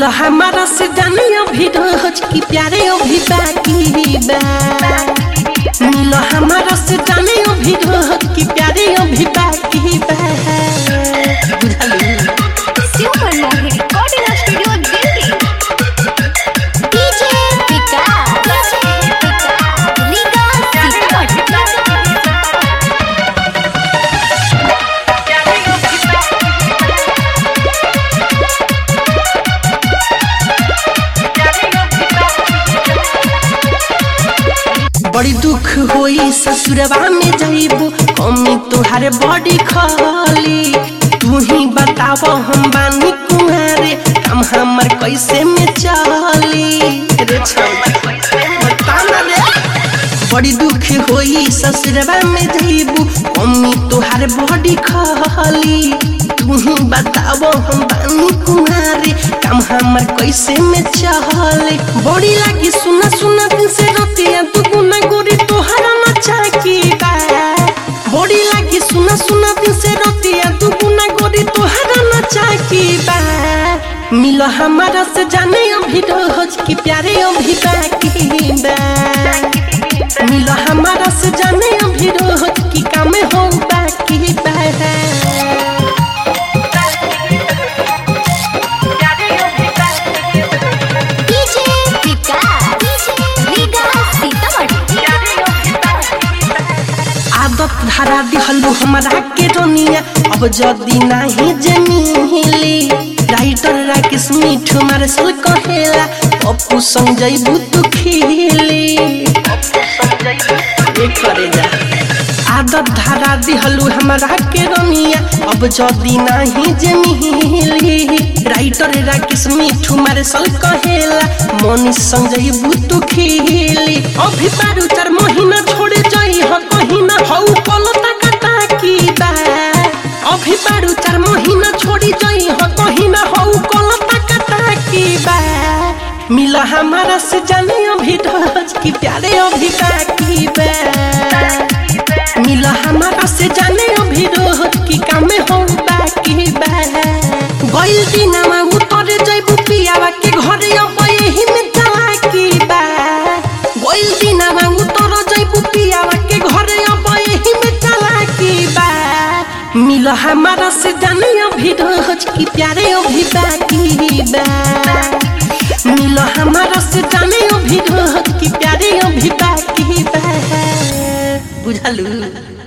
मिलो हमारा से जाने अभी रोज की प्यारे अभी बाकी बा मिलो हमारा से जाने अभी रोज की प्यारे अभी बाकी बा बुझलिए super Mohit recording studio Delhi DJ Vikas लीगा सीतामढ़ी बड़ी दुख होई ससुरवा में जाइबू कमी तुहारे बड़ी खाली तू ही बताव हम बानी कुहारे हम हमर कैसे में चली रे छौवा, बता ना रे। बड़ी दुख होई ससुरवा में जाइबू कमी तुहारे बड़ी खाली तू ही बताव हम बानी कुहारे काम हमर कैसे में चले बड़ी लागी सुना सुना दिन से रतिया तू गुना गोरी तोहरा नचा की बा बड़ी लागी सुना सुना दिन से रतिया तू गुना गोरी तोहरा नचा की बा मिलो हमारा से जाने अभी रोज की प्यारे अभी बाकी बा मिलो हमारा से जाने अभी रोज की काम हो बाकी बा डीजे विकास लीगा सीतामढ़ी आदत धरा दिहलू हमरा के रोनिया अब जदी नाही जमीली राइटर राकेश मिठू मारे सल कहेला पप्पू संग जइबू तू खिली ये करे जा आदत धरा दिहलू हमरा के रोनिया अब जदी नाही जमीली राइटर राकेश मिठू मारे सल कहेला मनी संग जइबू तू खिली अभी बारू चार महीना छोड़े जाई ह कहीं ना हऊ पलता कटा की बा अभी बारू चार महीना छोड़ी जाई ह कहीं ना हऊ पलता कटा की बा मिला हमारा से जाने अभी रोज की प्यारे अभी बाकी बा मिला हमारा से जाने अभी रोज की काम हो बाकी बा गइल दिनमा उतरे जइबू पियावा के घरे अब यही में चला की बा गइल दिनमा उतर जइबू पियावा के घरे अब यही में चला की बा मिल हमारा से जाने अभी रोज की प्यारे अभी बाकी बा मिल हमारा से जाने अभी रोज की प्यारे अभी बाकी बा बुझलू